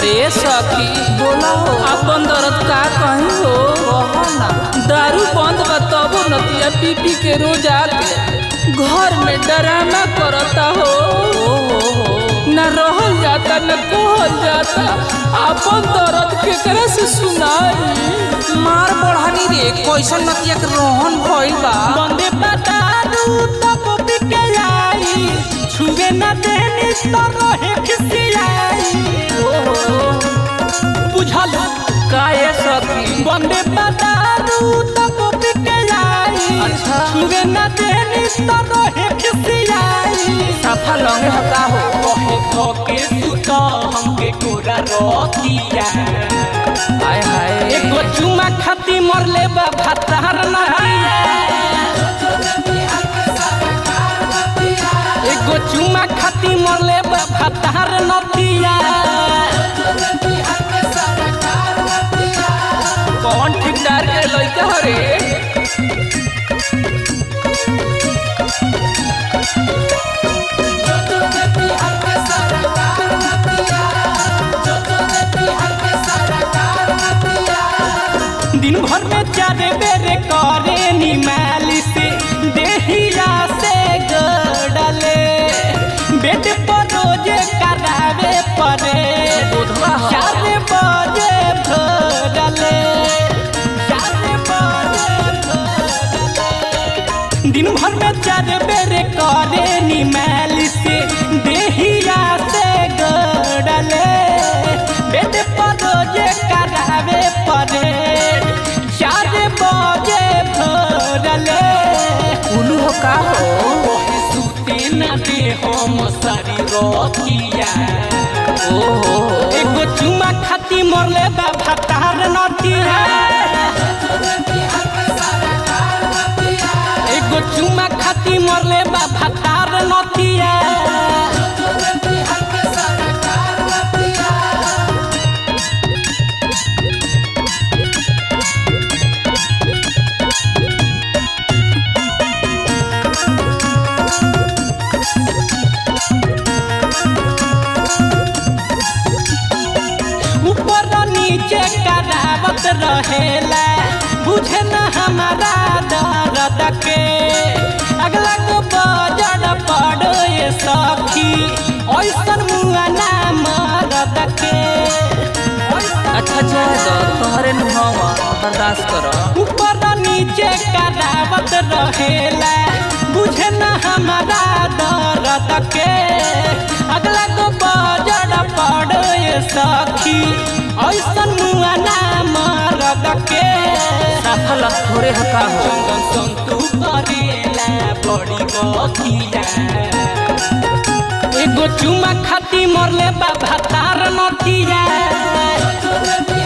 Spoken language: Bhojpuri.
ए सखी बोला हो अपन दर्द का कहीं हो कहो ना दारू बंद बा तबो नतिया पी पी के रोज आके घर में डराना करता हो ओ हो हो न रहल जाता न कहल जाता अपन दर्द केकरा से सुनाई मार बढ़ानी रे कैसन नतिया के रोहन भइल बा बंदे बतारू तब बिके आई छुए न देनी तो रहे खिसियाई बुझल काहे सखी बंदे बतारू तब बिके आई अच्छा। छुए न देनी तो रहे खिसियाई सफा लंगे हका हो कहे थके सुता हमके कोरा रतिया हाय हाय एगो चुमा खाती मरले बा भातार नहिया एगो चुमा खाती मरले बा भातार नतिया कौन ठेकेदार के लइका हो रे दिन भर में चारे बेरे करे नी मालिश देहिया से गड़ले बेड पर रोजे करावे पड़े बुधवा हो। चार बजे भरले चार बजे भरले दिन भर में चार बेरे करे नी मालिश देहिया से गड़ले बेड पर रोजे करावे पड़े चार बजे भरले उलू हो का हो कहे सुते न दे हम सारी रतिया ओ हो हो एगो चुमा खाती मरले बा भातार नतिया एगो चुमा खाती मरले बा भातार नतिया ऊपर नीचे करावत रहेला बुझे न हमारा दर्द के अगला को बजड़ पड़ो ये सखी ऐसन मुआ ना मरद के अच्छा जाए तो तोहरे नुहावा बर्दाश्त करो ऊपर नीचे करावत रहेला बुझे न हमारा दर्द के अगला को बजड़ पड़ो ये सखी ऐसन मुआ ना मरद के सफल थोड़े हका हो चंदन संतू करेला बड़ी गतिया एगो चुमा खाती मरले बा भातार नतिया